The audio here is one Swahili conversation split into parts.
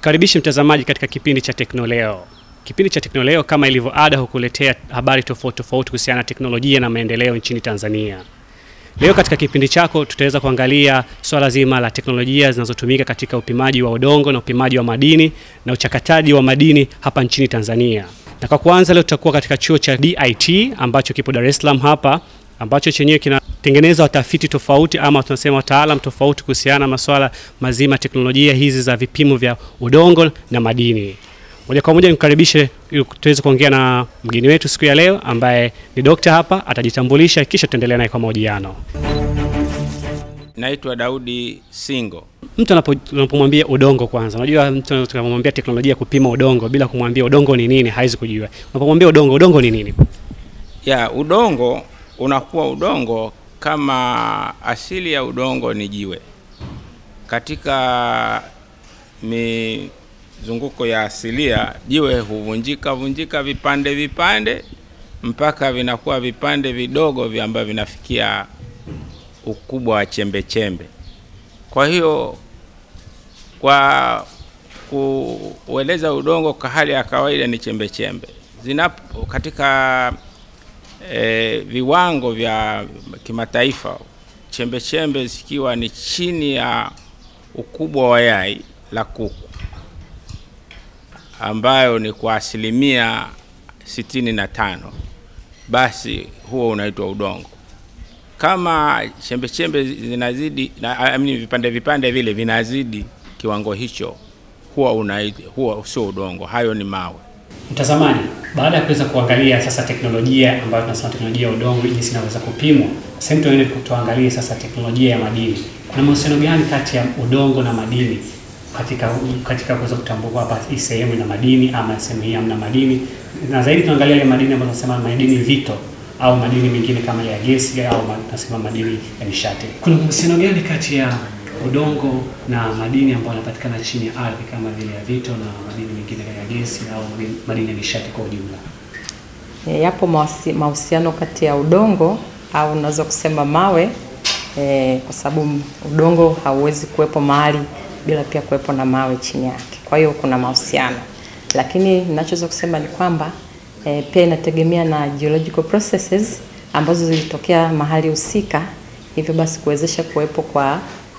Mkaribishi mtazamaji katika kipindi cha Teknoleo. Kipindi cha Teknoleo kama ilivyo ada hukuletea habari tofauti tofauti kuhusiana na teknolojia na maendeleo nchini Tanzania. Leo katika kipindi chako tutaweza kuangalia swala zima la teknolojia zinazotumika katika upimaji wa udongo na upimaji wa madini na uchakataji wa madini hapa nchini Tanzania. Na kwa kwanza leo tutakuwa katika chuo cha DIT ambacho kipo Dar es Salaam hapa ambacho chenyewe kinatengeneza watafiti tofauti ama tunasema wataalam tofauti kuhusiana na masuala mazima teknolojia hizi za vipimo vya udongo na madini. Moja kwa moja nimkaribishe ili tuweze kuongea na mgeni wetu siku ya leo ambaye ni dokta hapa, atajitambulisha kisha tuendelea naye kwa mahojiano. Naitwa Daudi Singo. Mtu anapo- unapomwambia udongo kwanza, unajua mtu anapomwambia teknolojia ya kupima udongo bila kumwambia udongo ni nini hawezi kujua. Unapomwambia udongo, udongo ni nini? Ya udongo unakuwa udongo kama asili ya udongo ni jiwe. Katika mizunguko ya asilia, jiwe huvunjika vunjika vipande vipande mpaka vinakuwa vipande vidogo vya ambavyo vinafikia ukubwa wa chembe chembe. Kwa hiyo kwa kueleza udongo kwa hali ya kawaida ni chembe chembe zinapo katika e, viwango vya kimataifa chembe chembe zikiwa ni chini ya ukubwa wa yai la kuku ambayo ni kwa asilimia sitini na tano basi huo unaitwa udongo kama chembe chembe zinazidi na, I mean, vipande vipande vile vinazidi kiwango hicho huwa unaitwa huwa sio udongo hayo ni mawe Mtazamaji, baada ya kuweza kuangalia sasa teknolojia ambayo tunasema teknolojia ya udongo jinsi inaweza kupimwa, sasa tuende tuangalie sasa teknolojia ya madini. Kuna mahusiano gani kati ya udongo na madini katika katika kuweza kutambua hapa hii sehemu ina madini ama sehemu hii hamna madini, na zaidi tuangalia ile madini ambayo tunasema madini vito au madini mengine kama ya gesi au ma- tunasema madini ya nishati. Kuna mahusiano gani kati ya udongo na madini ambayo yanapatikana chini ya ardhi kama vile ya vito na madini mengine ya gesi au madini- madini ya nishati kwa ujumla? E, yapo mawasi- mahusiano kati ya udongo au unaweza kusema mawe e, kwa sababu udongo hauwezi kuwepo mahali bila pia kuwepo na mawe chini yake. Kwa hiyo kuna mahusiano, lakini ninachoweza kusema ni kwamba e, pia inategemea na geological processes ambazo zilitokea mahali husika, hivyo basi kuwezesha kuwepo kwa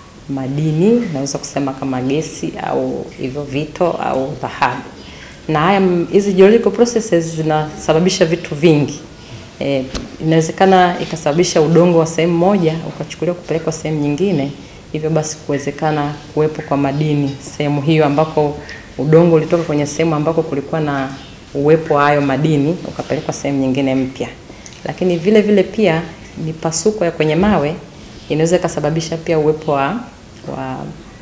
madini, naweza kusema kama gesi au hivyo vito au dhahabu na haya m- hizi geological processes zinasababisha vitu vingi. E, inawezekana ikasababisha udongo wa sehemu moja ukachukuliwa kupelekwa sehemu nyingine, hivyo basi kuwezekana kuwepo kwa madini sehemu hiyo ambako udongo ulitoka kwenye sehemu ambako kulikuwa na uwepo wa hayo madini ukapelekwa sehemu nyingine mpya. Lakini vile vile pia mipasuko ya kwenye mawe inaweza ikasababisha pia uwepo wa, wa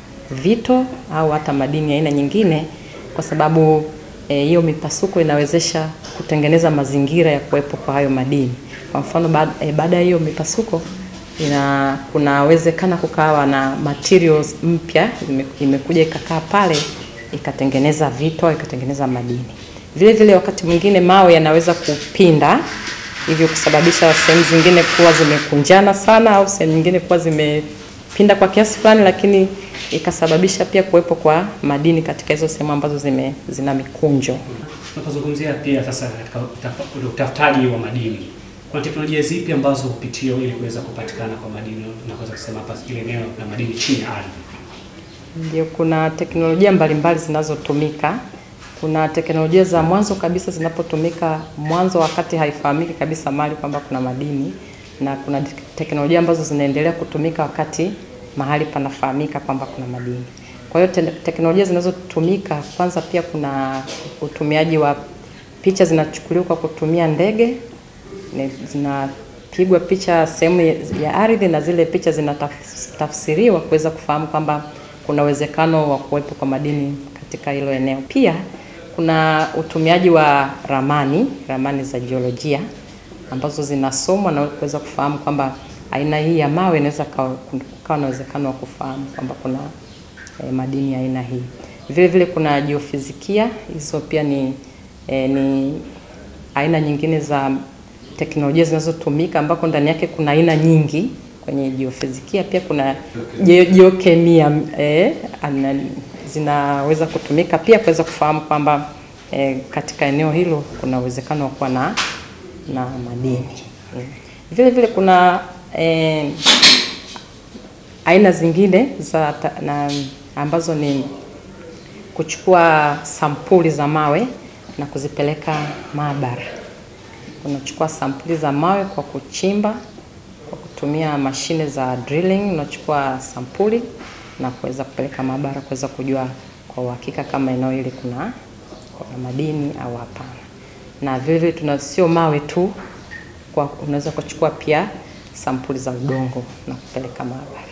vito au hata madini ya aina nyingine, kwa sababu eh, hiyo mipasuko inawezesha kutengeneza mazingira ya kuwepo kwa hayo madini. Kwa mfano baada eh, baada ya hiyo mipasuko ina kunawezekana kukawa na materials mpya ime- imekuja ikakaa pale ikatengeneza vito ikatengeneza madini. Vile vile wakati mwingine mawe yanaweza kupinda hivyo kusababisha sehemu zingine kuwa zimekunjana sana au sehemu nyingine kuwa zimepinda kwa kiasi fulani, lakini ikasababisha pia kuwepo kwa madini katika hizo sehemu ambazo zime, zina mikunjo. Tunapozungumzia pia sasa katika utaf- utafutaji wa madini, kuna teknolojia zipi ambazo hupitiwa ili kuweza kupatikana kwa madini na kuweza kusema hapa ile eneo la madini chini ya ardhi? Ndio, kuna teknolojia mbalimbali zinazotumika. Kuna teknolojia za mwanzo kabisa zinapotumika mwanzo, wakati haifahamiki kabisa mahali kwamba kuna madini, na kuna tek- teknolojia ambazo zinaendelea kutumika wakati mahali panafahamika kwamba kuna madini. Kwa hiyo te teknolojia zinazotumika, kwanza pia kuna utumiaji wa picha zinachukuliwa kwa kutumia ndege, ni- zinapigwa picha sehemu ya- ya ardhi na zile picha zinatafsiriwa kuweza kufahamu kwamba kuna uwezekano wa kuwepo kwa madini katika hilo eneo. Pia kuna utumiaji wa ramani, ramani za jiolojia ambazo zinasomwa na kuweza kufahamu kwamba aina hii ya mawe inaweza kawa kukawa na uwezekano wa kufahamu kwamba kuna eh, madini ya aina hii. Vile vile kuna jiofizikia, hizo pia ni eh, ni aina nyingine za teknolojia zinazotumika ambako ndani yake kuna aina nyingi kwenye jiofizikia. Pia kuna jio- jiokemia eh, ana- zinaweza kutumika pia kuweza kufahamu kwamba eh, katika eneo hilo kuna uwezekano wa kuwa na, na madini mm. Vile vile kuna eh, aina zingine za ta, na, ambazo ni kuchukua sampuli za mawe na kuzipeleka maabara. Unachukua sampuli za mawe kwa kuchimba kwa kutumia mashine za drilling, unachukua sampuli na kuweza kupeleka maabara kuweza kujua kwa uhakika kama eneo hili kuna, kuna madini au hapana. Na vile vile tuna sio mawe tu, kwa unaweza kuchukua pia sampuli za udongo na kupeleka maabara.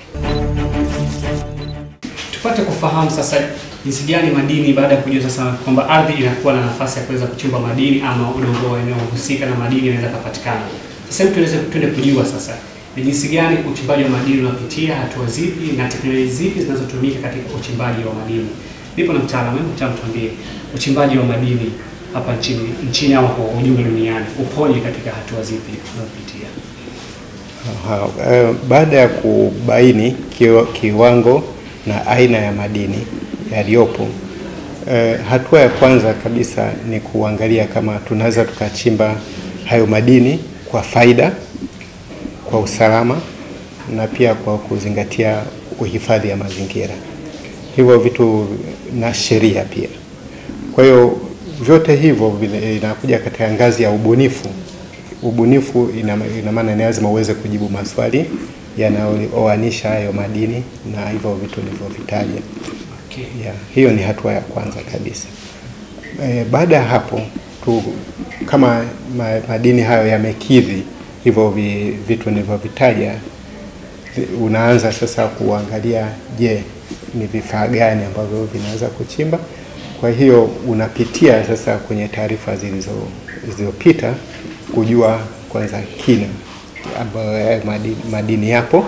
Tupate kufahamu sasa jinsi gani madini, baada ya kujua sasa kwamba ardhi inakuwa na nafasi ya kuweza kuchimba madini ama udongo wa eneo husika na madini yanaweza kupatikana. Sasa hebu tuweze tuende kujua sasa ni jinsi gani uchimbaji wa madini unapitia hatua zipi na teknolojia zipi zinazotumika katika uchimbaji wa madini. Nipo na mtaalamu, hebu mtaalamu tuambie uchimbaji wa madini hapa nchini nchini au kwa ujumla duniani upoje katika hatua zipi unazopitia? Aha, eh, baada ya kubaini kiwa, kiwango na aina ya madini yaliyopo, eh, hatua ya kwanza kabisa ni kuangalia kama tunaweza tukachimba hayo madini kwa faida, kwa usalama na pia kwa kuzingatia uhifadhi ya mazingira, hivyo vitu na sheria pia. Kwa hiyo vyote hivyo vina- inakuja katika ngazi ya ubunifu ubunifu ina ina maana ni lazima uweze kujibu maswali yanayooanisha hayo madini na hivyo vitu nilivyovitaja. Okay. Yeah, hiyo ni hatua ya kwanza kabisa. E, baada ya hapo tu, kama ma, madini hayo yamekidhi hivyo vi, vitu nilivyovitaja, vi- unaanza sasa kuangalia, je, ni vifaa gani ambavyo vinaweza kuchimba. Kwa hiyo unapitia sasa kwenye taarifa zilizo zilizopita kujua kwanza kina ambayo hayo madini, madini yapo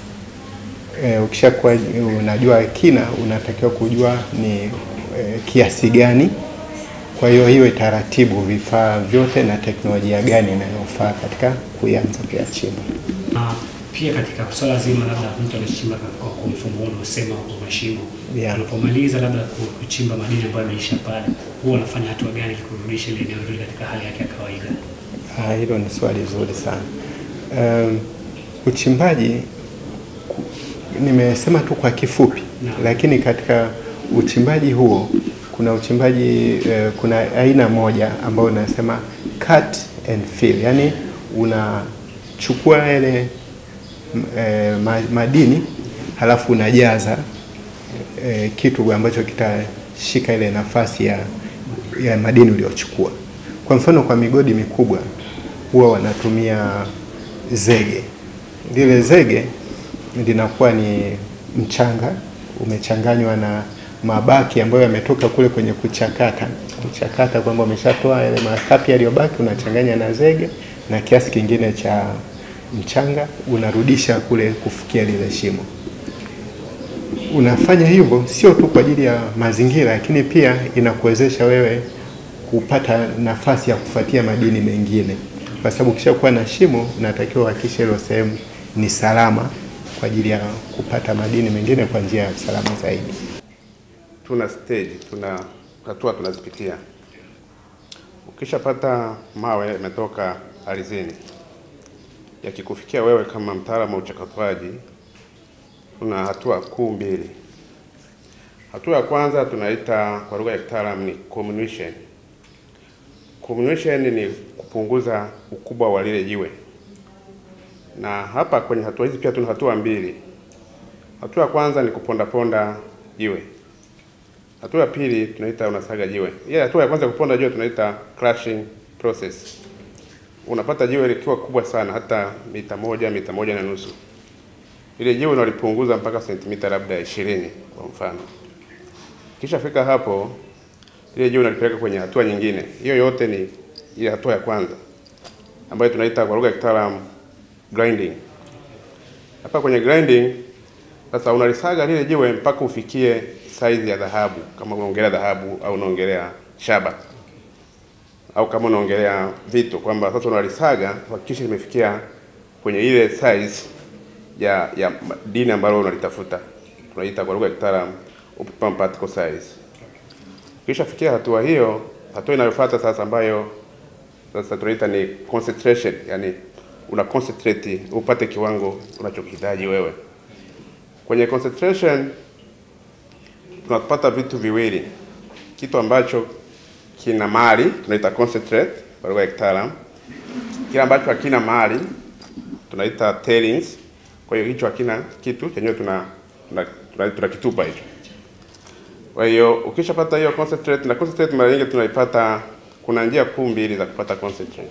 e, ukishakuwa unajua kina, unatakiwa kujua ni e, kiasi gani. Kwa hiyo hiyo taratibu, vifaa vyote na teknolojia gani inayofaa katika kuanza kuyachimba. Na pia katika swala zima labda mtu anachimba kwa kwa mfumo huu unaosema kwa mashimo, Yeah. unapomaliza labda ku- kuchimba madini ambayo yameisha pale, huwa unafanya hatua gani ili kurudisha ile eneo hili katika hali yake ya kawaida? Ah, hilo ni swali zuri sana. Um, uchimbaji ku- nimesema tu kwa kifupi Naam. lakini katika uchimbaji huo kuna uchimbaji eh, kuna aina moja ambayo unasema cut and fill, yani unachukua yale m- eh, ma- madini halafu unajaza eh, kitu ambacho kitashika ile nafasi ya, ya madini uliochukua. Kwa mfano kwa migodi mikubwa huwa wanatumia zege. Lile zege linakuwa ni mchanga umechanganywa na mabaki ambayo yametoka kule kwenye kuchakata kuchakata, kwamba umeshatoa yale makapi yaliyobaki, unachanganya na zege na kiasi kingine cha mchanga, unarudisha kule kufikia lile shimo unafanya hivyo sio tu kwa ajili ya mazingira, lakini pia inakuwezesha wewe kupata nafasi ya kufuatia madini mengine, kwa sababu ukishakuwa na shimo unatakiwa uhakikishe hilo sehemu ni salama kwa ajili ya kupata madini mengine kwa njia ya usalama zaidi. tuna stage, tuna hatua tunazipitia. Ukishapata mawe yametoka ardhini, yakikufikia wewe kama mtaalamu wa uchakatwaji, tuna hatua kuu mbili. Hatua ya kwanza tunaita kwa lugha ya kitaalamu ni comminution. Comminution ni kupunguza ukubwa wa lile jiwe, na hapa kwenye hatua hizi pia tuna hatua mbili. Hatua ya kwanza ni kupondaponda jiwe. Hatua ya pili tunaita unasaga jiwe. Ile hatua ya kwanza kuponda jiwe tunaita crushing process. Unapata jiwe likiwa kubwa sana hata mita moja, mita moja na nusu. Ile jiwe unalipunguza mpaka sentimita labda ishirini kwa mfano. Kisha fika hapo, ile jiwe unalipeleka kwenye hatua nyingine. Hiyo yote ni ile hatua ya kwanza ambayo tunaita kwa lugha ya kitaalamu grinding. Hapa kwenye grinding sasa unalisaga lile jiwe mpaka ufikie size ya dhahabu, kama unaongelea dhahabu au unaongelea shaba au kama unaongelea vito, kwamba sasa unalisaga kuhakikisha limefikia kwenye ile size ya ya dini ambalo unalitafuta. Tunaita kwa lugha ya kitaalamu optimum particle size. Ukishafikia hatua hiyo, hatua inayofuata sasa ambayo sasa tunaita ni concentration, yani una concentrate upate kiwango unachokihitaji wewe. Kwenye concentration tunapata vitu viwili, kitu ambacho kina mali tunaita concentrate kwa lugha ya kitaalamu, kile ambacho hakina mali tunaita tailings. Kwa hiyo hicho hakina kitu chenyewe tuna tunakitupa tuna, tuna tunakitupa hicho. Kwa hiyo ukishapata hiyo concentrate, na concentrate mara nyingi tunaipata, kuna njia kuu mbili za kupata concentrate.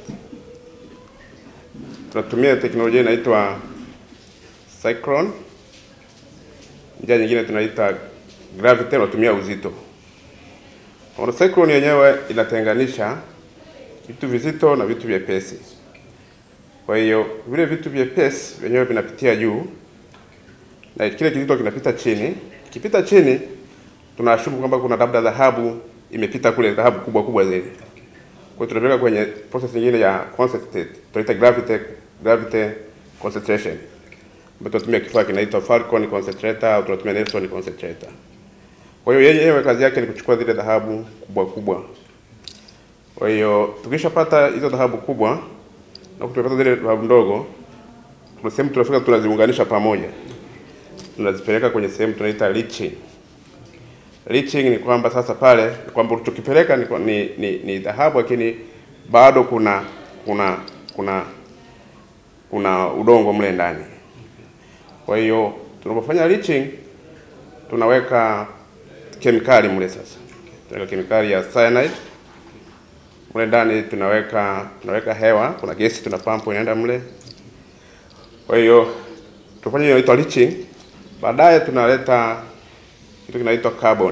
Tunatumia teknolojia inaitwa cyclone, njia nyingine tunaita gravity, tunatumia uzito. Kwa cyclone yenyewe inatenganisha vitu vizito na vitu vyepesi. Kwa hiyo vile vitu vyepesi vyenyewe vinapitia juu na kile kizito kinapita chini. Kikipita chini, tunaashumu kwamba kuna labda dhahabu imepita kule, dhahabu kubwa kubwa zile. Kwa hiyo tunapeleka kwenye process nyingine ya concentrate, tunaita gravity gravity concentration, ambapo tunatumia kifaa kinaitwa Falcon concentrator au tunatumia Nelson concentrator. Kwa hiyo yenyewe kazi yake ni kuchukua zile dhahabu kubwa kubwa. Kwa hiyo tukishapata hizo dhahabu kubwa na kupata zile dhahabu ndogo, kuna sehemu tunafika tunaziunganisha pamoja, tunazipeleka kwenye sehemu tunaita leaching. Leaching ni kwamba sasa pale ni kwamba ulichokipeleka ni, ni, ni, ni dhahabu lakini bado kuna kuna kuna kuna udongo mle ndani. Kwa hiyo tunapofanya leaching tunaweka kemikali mle sasa, tunaweka kemikali ya cyanide mle ndani, tunaweka tunaweka hewa, kuna gesi tuna pampu inaenda mle. Kwa hiyo tufanye hiyo inaitwa leaching. Baadaye tunaleta kitu kinaitwa carbon.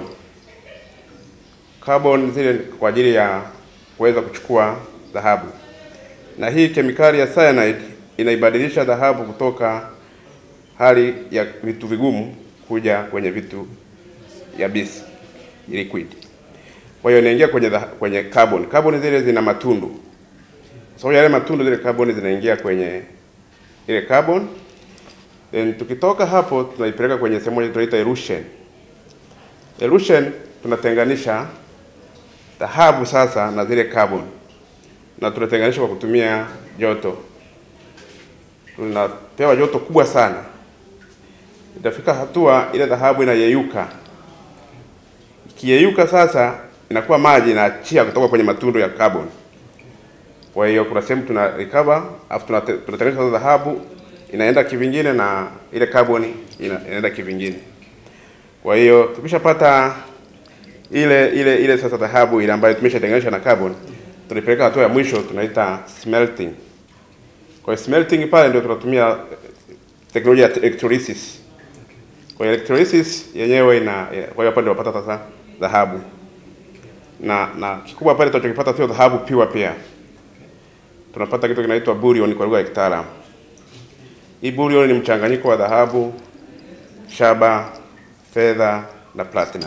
Carbon zile kwa ajili ya kuweza kuchukua dhahabu, na hii kemikali ya cyanide inaibadilisha dhahabu kutoka hali ya vitu vigumu kuja kwenye vitu yabisi liquid. Kwa hiyo inaingia kwenye dha, kwenye carbon. Carbon zile zina matundu. Kwa so, yale matundu zile carbon zinaingia kwenye ile carbon. Then tukitoka hapo tunaipeleka kwenye sehemu moja tunaita elution. Elution tunatenganisha dhahabu sasa na zile carbon. Na tunatenganisha kwa kutumia joto. Tunapewa joto kubwa sana. Itafika hatua ile dhahabu inayeyuka. Ikiyeyuka sasa inakuwa maji inaachia kutoka kwenye matundu ya carbon. Kwa hiyo kuna sehemu tuna recover afu tunatengeneza dhahabu inaenda kivingine na ile carbon ina, inaenda kivingine. Kwa hiyo tukishapata ile ile ile sasa dhahabu ile ambayo tumeshatenganisha na carbon, tunapeleka hatua ya mwisho tunaita smelting. Kwa hiyo smelting pale ndio tunatumia teknolojia ya electrolysis. Kwa hiyo electrolysis yenyewe ina kwa hiyo hapa ndio unapata sasa dhahabu. Na na kikubwa pale tunachokipata sio dhahabu pure pia. Tunapata kitu kinaitwa bullion kwa lugha ya kitaalamu. Hii bullion ni mchanganyiko wa dhahabu, shaba, fedha na platinum.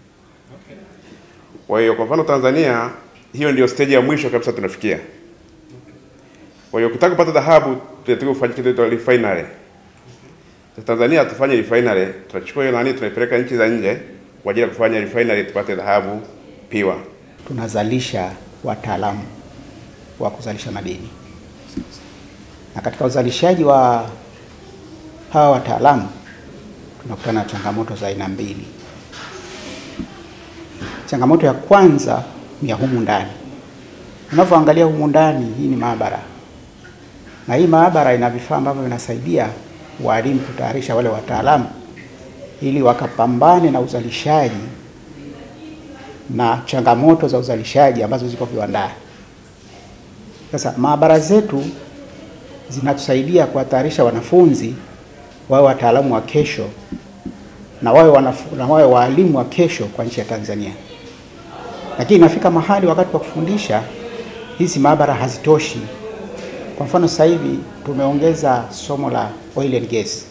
Kwa hiyo kwa mfano Tanzania, hiyo ndio stage ya mwisho kabisa tunafikia. Kwa hiyo ukitaka kupata dhahabu, tunataka ufanye kitu kinaitwa refinery. Tanzania hatufanye refinery, tunachukua hiyo nani tunaipeleka nchi za nje kwa ajili ya kufanya refinery tupate dhahabu piwa. Tunazalisha wataalamu wa kuzalisha madini, na katika uzalishaji wa hawa wataalamu tunakutana na changamoto za aina mbili. Changamoto ya kwanza ni ya humu ndani. Unavyoangalia humu ndani, hii ni maabara, na hii maabara ina vifaa ambavyo vinasaidia walimu kutayarisha wale wataalamu ili wakapambane na uzalishaji na changamoto za uzalishaji ambazo ziko viwandani. Sasa maabara zetu zinatusaidia kuwatayarisha wanafunzi wawe wataalamu wa kesho na wawe wanafu, na wawe waalimu wa kesho kwa nchi ya Tanzania. Lakini inafika mahali wakati wa kufundisha hizi maabara hazitoshi. Kwa mfano sasa hivi tumeongeza somo la oil and gas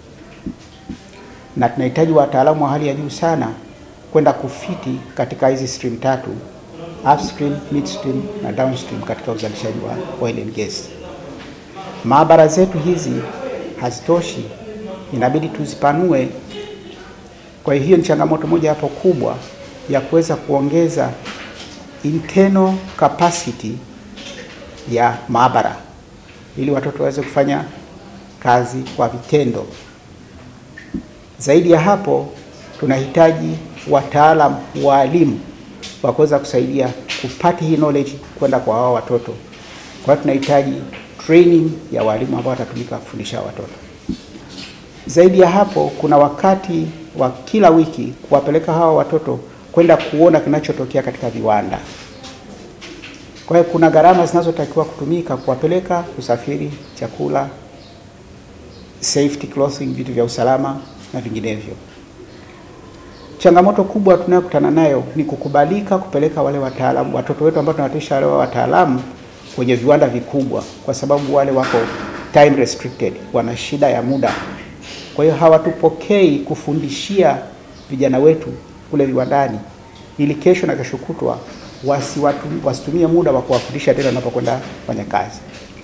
na tunahitaji wataalamu wa hali ya juu sana kwenda kufiti katika hizi stream tatu, upstream, midstream na downstream katika uzalishaji wa oil and gas. Maabara zetu hizi hazitoshi, inabidi tuzipanue Kwa hiyo hiyo ni changamoto moja hapo kubwa ya kuweza kuongeza internal capacity ya maabara ili watoto waweze kufanya kazi kwa vitendo. Zaidi ya hapo, tunahitaji wataalam waalimu wa kuweza kusaidia kupata hii knowledge kwenda kwa hao watoto. Kwa hiyo tunahitaji training ya walimu ambao watatumika kufundisha watoto. Zaidi ya hapo, kuna wakati wa kila wiki kuwapeleka hawa watoto kwenda kuona kinachotokea katika viwanda. Kwa hiyo kuna gharama zinazotakiwa kutumika kuwapeleka, kusafiri, chakula, safety clothing, vitu vya usalama na vinginevyo. Changamoto kubwa tunayokutana nayo ni kukubalika kupeleka wale wataalamu, watoto wetu ambao tunawatisha wale wataalamu kwenye viwanda vikubwa, kwa sababu wale wako time restricted, wana shida ya muda. Kwa hiyo hawatupokei kufundishia vijana wetu kule viwandani, ili kesho na kesho kutwa wasiwatu- wasitumie muda wa kuwafundisha tena wanapokwenda kufanya kazi.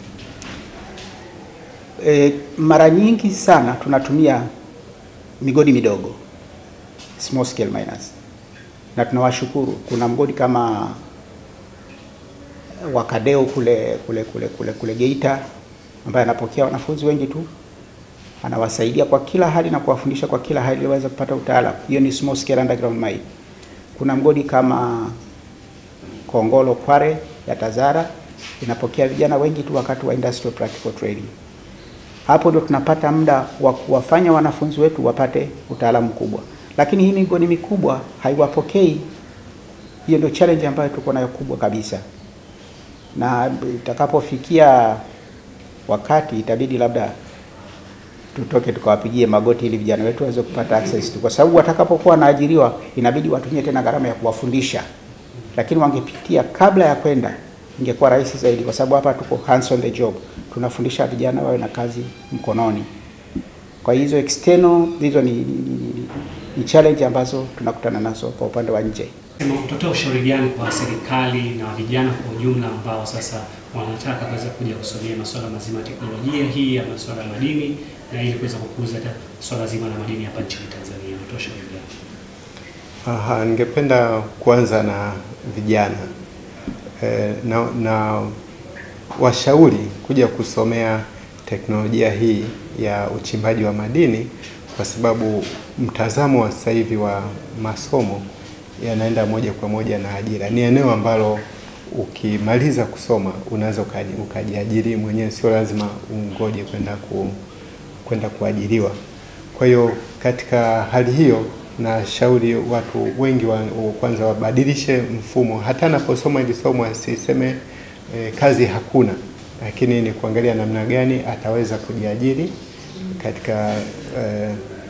E, mara nyingi sana tunatumia migodi midogo small scale miners, na tunawashukuru. Kuna mgodi kama Wakadeo kule kule kule kule kule Geita ambaye anapokea wanafunzi wengi tu, anawasaidia kwa kila hali na kuwafundisha kwa kila hali ili waweze kupata utaalamu. Hiyo ni small scale underground mine. Kuna mgodi kama Kongolo Kware ya Tazara inapokea vijana wengi tu wakati wa industrial practical training. Hapo ndio tunapata muda wa kuwafanya wanafunzi wetu wapate utaalamu mkubwa, lakini hii migodi mikubwa haiwapokei. Hiyo ndio challenge ambayo tuko nayo kubwa kabisa, na itakapofikia wakati itabidi labda tutoke tukawapigie magoti ili vijana wetu waweze kupata access tu, kwa sababu watakapokuwa wanaajiriwa inabidi watumie tena gharama ya kuwafundisha, lakini wangepitia kabla ya kwenda ingekuwa rahisi zaidi, kwa sababu hapa tuko hands on the job, tunafundisha vijana wawe na kazi mkononi. Kwa hizo external hizo ni, ni, ni, ni, ni challenge ambazo tunakutana nazo kwa upande wa nje. Sema, Utatoa ushauri gani kwa serikali na vijana kwa ujumla ambao sasa wanataka kuweza kuja kusomea masuala mazima ya teknolojia hii ya masuala ya madini na ili kuweza kukuza hata swala zima la madini hapa nchini Tanzania? Utatoa ushauri gani? Aha, ningependa kuanza na vijana e, na, na washauri kuja kusomea teknolojia hii ya uchimbaji wa madini kwa sababu mtazamo wa sasa hivi wa masomo yanaenda moja kwa moja na ajira. Ni eneo ambalo ukimaliza kusoma unaweza ukaji- ukajiajiri mwenyewe, sio lazima ungoje kwenda ku, kwenda kuajiriwa. Kwa hiyo katika hali hiyo nashauri watu wengi wa, wa- kwanza wabadilishe mfumo, hata anaposoma hili somo asiseme e, kazi hakuna, lakini ni kuangalia namna gani ataweza kujiajiri katika e,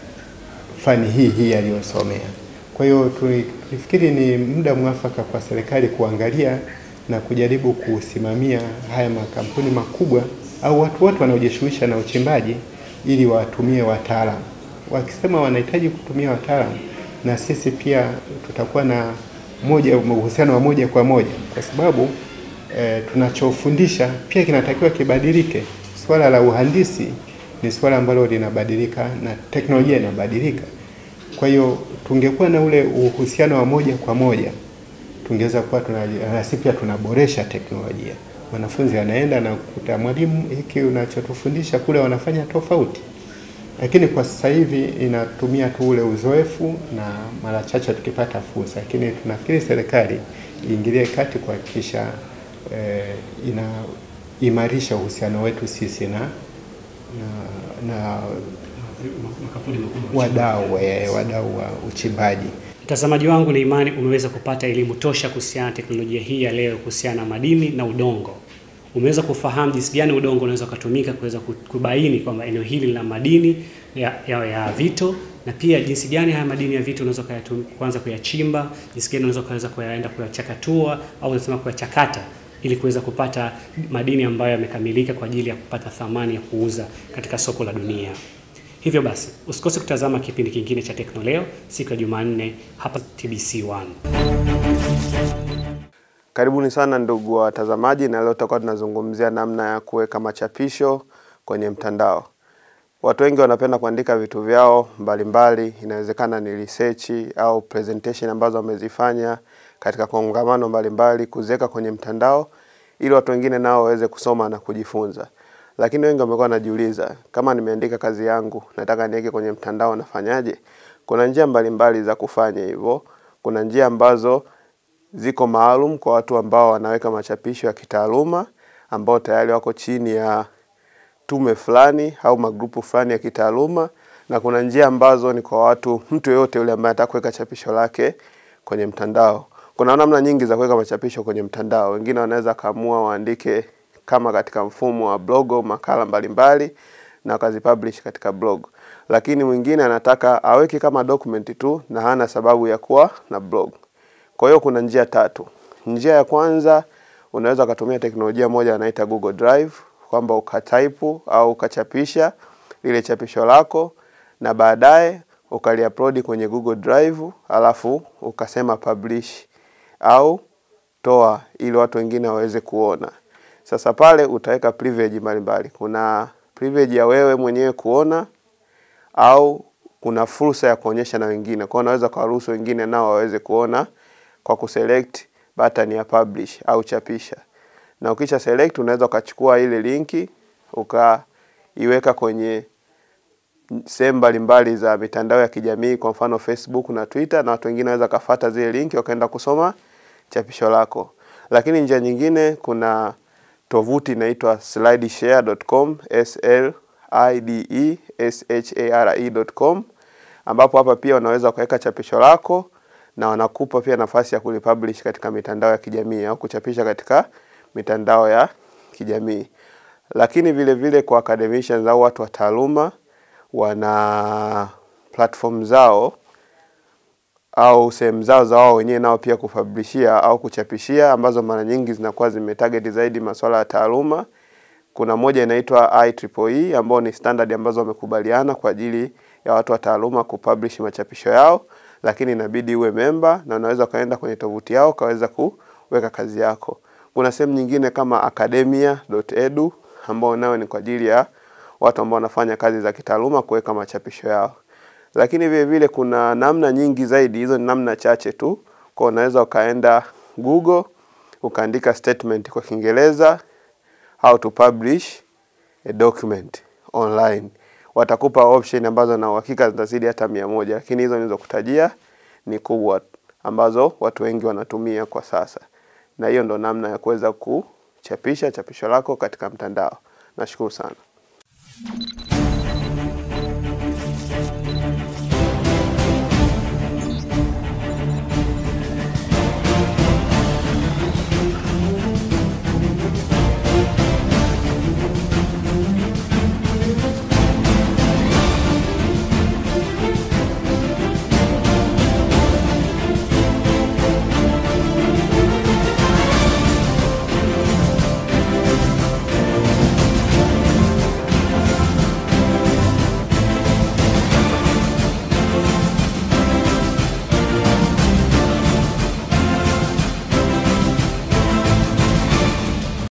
fani hii hii aliyosomea. Kwa hiyo tuli- tulifikiri ni muda mwafaka kwa serikali kuangalia na kujaribu kusimamia haya makampuni makubwa au watu wote wanaojishughulisha na uchimbaji ili watumie wataalamu. Wakisema wanahitaji kutumia wataalamu, na sisi pia tutakuwa na moja uhusiano wa moja kwa moja, kwa sababu e, tunachofundisha pia kinatakiwa kibadilike. Swala la uhandisi ni swala ambalo linabadilika na teknolojia inabadilika. Kwa hiyo tungekuwa na ule uhusiano wa moja kwa moja, tungeweza kuwa tuna na sisi pia tunaboresha teknolojia. Mwanafunzi anaenda na kukuta mwalimu, hiki unachotufundisha kule wanafanya tofauti, lakini kwa sasa hivi inatumia tu ule uzoefu na mara chache tukipata fursa, lakini tunafikiri serikali iingilie kati kuhakikisha eh, inaimarisha uhusiano wetu sisi na na, na Makampuni makubwa. wadau eh, wadau wa uchimbaji. Mtazamaji wangu, na imani umeweza kupata elimu tosha kuhusiana na teknolojia hii ya leo kuhusiana na madini na udongo. Umeweza kufahamu jinsi gani udongo unaweza kutumika kuweza ku- kubaini kwamba eneo hili lina madini ya, ya, ya vito na pia jinsi gani haya madini ya vito unaweza kuyatu- kuanza kuyachimba, jinsi gani unaweza kuweza kuyaenda kuyachakatua au unasema kuyachakata ili kuweza kupata madini ambayo yamekamilika kwa ajili ya kupata thamani ya kuuza katika soko la dunia. Hivyo basi usikose kutazama kipindi kingine cha Teknoleo siku ya Jumanne hapa TBC1. Karibuni sana ndugu watazamaji, na leo tutakuwa tunazungumzia namna ya kuweka machapisho kwenye mtandao. Watu wengi wanapenda kuandika vitu vyao mbalimbali, inawezekana ni research au presentation ambazo wamezifanya katika kongamano mbalimbali, kuziweka kwenye mtandao ili watu wengine nao waweze kusoma na kujifunza. Lakini wengi wamekuwa wanajiuliza, kama nimeandika kazi yangu, nataka niweke kwenye mtandao, nafanyaje? Kuna njia mbalimbali za kufanya hivyo. Kuna njia ambazo ziko maalum kwa watu ambao wanaweka machapisho ya kitaaluma ambao tayari wako chini ya tume fulani au magrupu fulani ya kitaaluma, na kuna njia ambazo ni kwa watu, mtu yeyote yule ambaye anataka kuweka chapisho lake kwenye mtandao. Kuna namna nyingi za kuweka machapisho kwenye mtandao. Wengine wanaweza kaamua waandike kama katika mfumo wa blog au makala mbalimbali na wakazipublish katika blog, lakini mwingine anataka aweke kama document tu na hana sababu ya kuwa na blog. Kwa hiyo kuna njia tatu. Njia ya kwanza unaweza ukatumia teknolojia moja wanaita Google Drive kwamba ukataipu au ukachapisha lile chapisho lako na baadaye ukaliupload kwenye Google Drive alafu ukasema publish au toa ili watu wengine waweze kuona. Sasa pale utaweka privilege mbalimbali. Kuna privilege ya wewe mwenyewe kuona au kuna fursa ya kuonyesha na wengine. Kwa hiyo unaweza kuwaruhusu wengine nao waweze kuona kwa kuselect button ya publish au chapisha. Na ukisha select unaweza ukachukua ile linki ukaiweka kwenye sehemu mbalimbali za mitandao ya kijamii kwa mfano Facebook na Twitter, na watu wengine wanaweza kafata zile linki wakaenda kusoma chapisho lako. Lakini njia nyingine, kuna tovuti inaitwa slideshare.com, s l i d e s h a r e.com, ambapo hapa pia unaweza ukaweka chapisho lako na wanakupa pia nafasi ya kulipublish katika mitandao ya kijamii au kuchapisha katika mitandao ya kijamii. Lakini vile vile kwa academicians au watu wa taaluma wana platform zao au sehemu zao za wao wenyewe nao pia kupublishia au kuchapishia ambazo mara nyingi zinakuwa zimetarget zaidi masuala ya taaluma. Kuna moja inaitwa IEEE ambao ni standard ambazo wamekubaliana kwa ajili ya watu wa taaluma kupublish machapisho yao, lakini inabidi uwe memba na unaweza ukaenda kwenye tovuti yao ukaweza kuweka kazi yako. Kuna sehemu nyingine kama academia.edu ambao nayo ni kwa ajili ya watu ambao wanafanya kazi za kitaaluma kuweka machapisho yao. Lakini vile vile kuna namna nyingi zaidi, hizo ni namna chache tu. Kwa unaweza ukaenda Google ukaandika statement kwa Kiingereza how to publish a document online. Watakupa option ambazo na uhakika zitazidi hata mia moja, lakini hizo nilizokutajia ni kubwa ambazo watu wengi wanatumia kwa sasa, na hiyo ndo namna ya kuweza kuchapisha chapisho lako katika mtandao. Nashukuru sana.